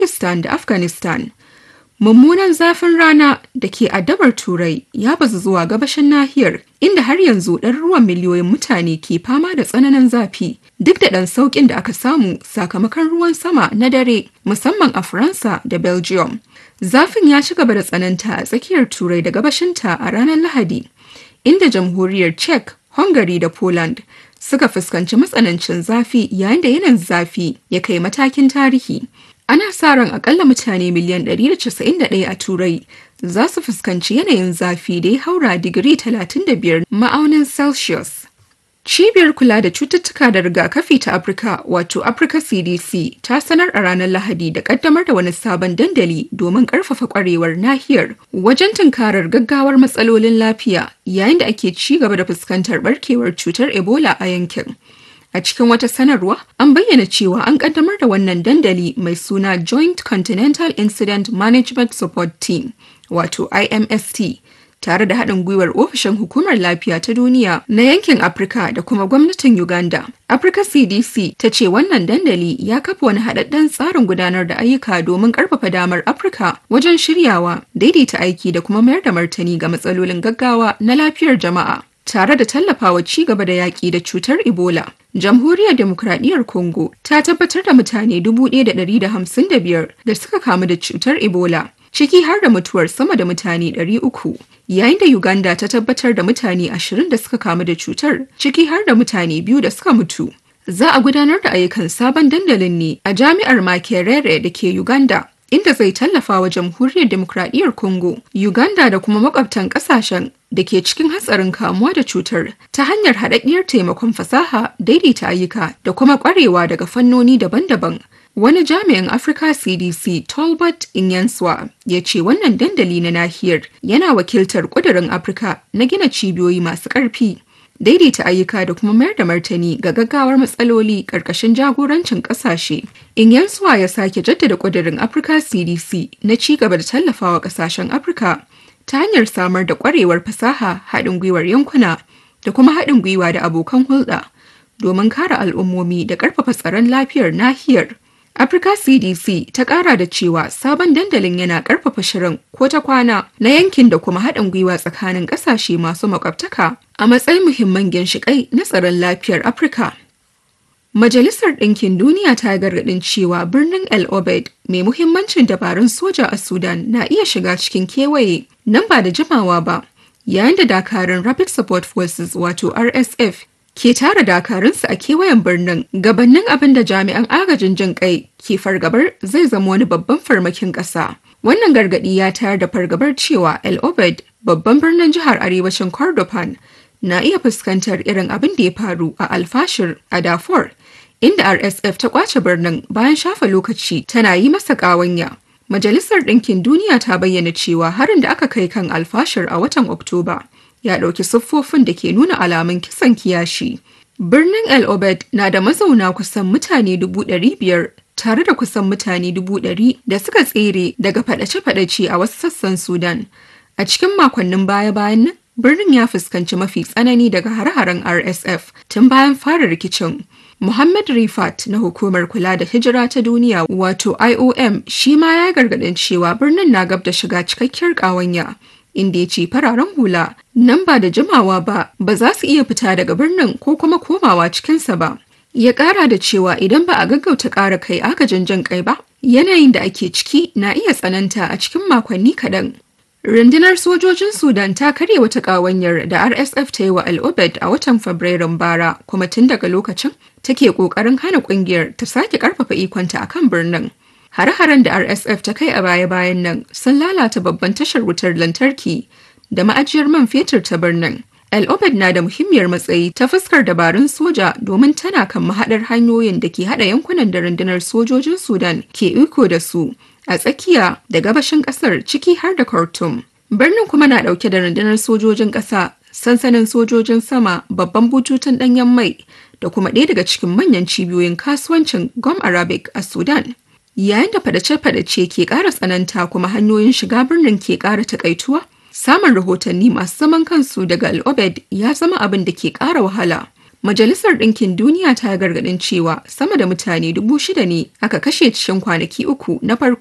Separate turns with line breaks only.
Pakistan da Afghanistan. Mummunan zafin rana da ke addabar Turai ya bazu zuwa gabashin nahiyar inda har yanzu ɗaruruwan miliyoyin mutane ke fama da tsananin zafi duk da ɗan sauƙin da aka samu sakamakon ruwan sama na dare musamman a Faransa da Belgium. Zafin ya ci gaba da tsananta a tsakiyar Turai da gabashinta a ranar Lahadi, inda jamhuriyar Czech, Hungary da Poland suka fuskanci matsanancin zafi yayin da yanayin zafi ya kai matakin tarihi. Ana sa ran akalla mutane miliyan 191 a Turai za su fuskanci yanayin zafi da ya haura digiri 35 ma'aunin Celsius. Cibiyar kula da cututtuka da rigakafi ta Afirka wato Africa CDC ta sanar a ranar Lahadi da kaddamar da wani sabon dandali domin karfafa kwarewar nahiyar wajen tunkarar gaggawar matsalolin lafiya yayin da ake ci gaba da fuskantar barkewar cutar Ebola a yankin. A cikin wata sanarwa, an bayyana cewa an kaddamar da wannan dandali mai suna Joint Continental Incident Management Support Team, wato IMST, tare da haɗin gwiwar ofishin hukumar lafiya ta duniya na yankin Afirka da kuma gwamnatin Uganda. Africa CDC ta ce wannan dandali ya kafa wani haɗaɗɗen tsarin gudanar da ayyuka domin ƙarfafa damar Afirka wajen shiryawa, daidaita aiki da kuma mayar da martani ga matsalolin gaggawa na lafiyar jama'a. tare da tallafawa ci gaba da yaƙi da cutar Ebola. Jamhuriyar Demokradiyyar Congo ta tabbatar da mutane 1,155 da suka kamu da cutar Ebola, ciki har da mutuwar sama da mutane 300, yayin da Uganda ta tabbatar da mutane 20 da suka kamu da cutar, ciki har da mutane biyu da suka mutu. Za a gudanar da ayyukan sabon dandalin ne a jami'ar Makerere da ke Uganda. inda zai tallafa wa jamhuriyar demokradiyyar Congo, Uganda da kuma makwabtan kasashen da ke cikin hatsarin kamuwa da cutar ta hanyar haɗaɗɗiyar taimakon fasaha, daidaita ayyuka da kuma ƙwarewa daga fannoni daban-daban. Wani jami'in Africa CDC Tolbert Inyanswa ya ce wannan dandali na nahiyar yana wakiltar ƙudurin Afirka na gina cibiyoyi masu ƙarfi. daidaita ayyuka da kuma mayar da martani ga gaggawar matsaloli ƙarƙashin jagorancin ƙasashe. Inyansuwa ya sake jaddada ƙudurin Africa CDC na ci gaba da tallafawa ƙasashen Afirka ta hanyar samar da ƙwarewar fasaha haɗin gwiwar yankuna da kuma haɗin gwiwa da abokan hulɗa domin kare al'ummomi da ƙarfafa tsaron lafiyar nahiyar. Africa CDC ta ƙara da cewa sabon dandalin yana ƙarfafa shirin ko ta kwana na yankin da kuma haɗin gwiwa tsakanin ƙasashe masu makwabtaka a matsayin muhimman ginshiƙai na tsaron lafiyar Afirka. Majalisar Ɗinkin Duniya ta gargaɗin cewa birnin El Obeid mai muhimmancin dabarun soja a Sudan na iya shiga cikin kewaye nan ba da jimawa ba, yayin da dakarun Rapid Support Forces wato RSF ke tara dakarunsu a kewayen birnin gabanin abin da jami'an agajin jin kai ke fargabar zai zama wani babban farmakin ƙasa. Wannan gargaɗi ya tayar da fargabar cewa El Obeid babban birnin jihar arewacin Kordofan na iya fuskantar irin abin da ya faru a Alfashir a Darfur, inda RSF ta kwace birnin bayan shafa lokaci tana yi masa ƙawanya. Majalisar Ɗinkin Duniya ta bayyana cewa harin da aka kai kan Alfashir a watan Oktoba ya ɗauki siffofin da ke nuna alamun kisan kiyashi. Birnin El Obed na da mazauna kusan mutane dubu ɗari biyar tare da kusan mutane dubu ɗari da suka tsere daga faɗace-faɗace a wasu sassan Sudan. A cikin makonnin baya-bayan nan, birnin ya fuskanci mafi tsanani daga har-haren RSF tun bayan fara rikicin. Muhammad Rifat na hukumar kula da hijira ta duniya wato IOM shi ma ya gargaɗin cewa birnin na gab da shiga cikakkiyar ƙawanya. inda ya ce fararen hula nan ba da jimawa ba ba za su iya fita daga birnin ko kuma komawa cikinsa ba. Ya ƙara da cewa idan ba a gaggauta ƙara kai agajin jan kai ba, yanayin da ake ciki na iya tsananta a cikin makonni kaɗan. Rundunar sojojin Sudan ta karya wata ƙawanyar da RSF ta yi wa Al-Obed a watan Fabrairun bara kuma tun daga lokacin take ƙoƙarin hana ƙungiyar ta sake ƙarfafa ikonta a kan birnin. Hare-haren da RSF ta kai a baya-bayan nan sun lalata babban tashar wutar lantarki da ma'ajiyar man fetur ta birnin. El Obed na da muhimmiyar matsayi ta fuskar dabarun soja domin tana kan mahaɗar hanyoyin da ke haɗa yankunan da rundunar sojojin Sudan ke iko da su a tsakiya da gabashin ƙasar ciki har da Khartoum. Birnin kuma na ɗauke da rundunar sojojin ƙasa, sansanin sojojin sama, babban bututun ɗanyen mai da kuma ɗaya daga cikin manyan cibiyoyin kasuwancin Gom Arabic a Sudan. Yayin da fadace-fadace ke ƙara tsananta kuma hanyoyin shiga birnin ke ƙara takaituwa, samun rahotanni masu zaman kansu daga Al-Obed ya zama abin da ke ƙara wahala. Majalisar Ɗinkin Duniya ta gargaɗin cewa sama da mutane dubu shida ne aka kashe cikin kwanaki uku na farko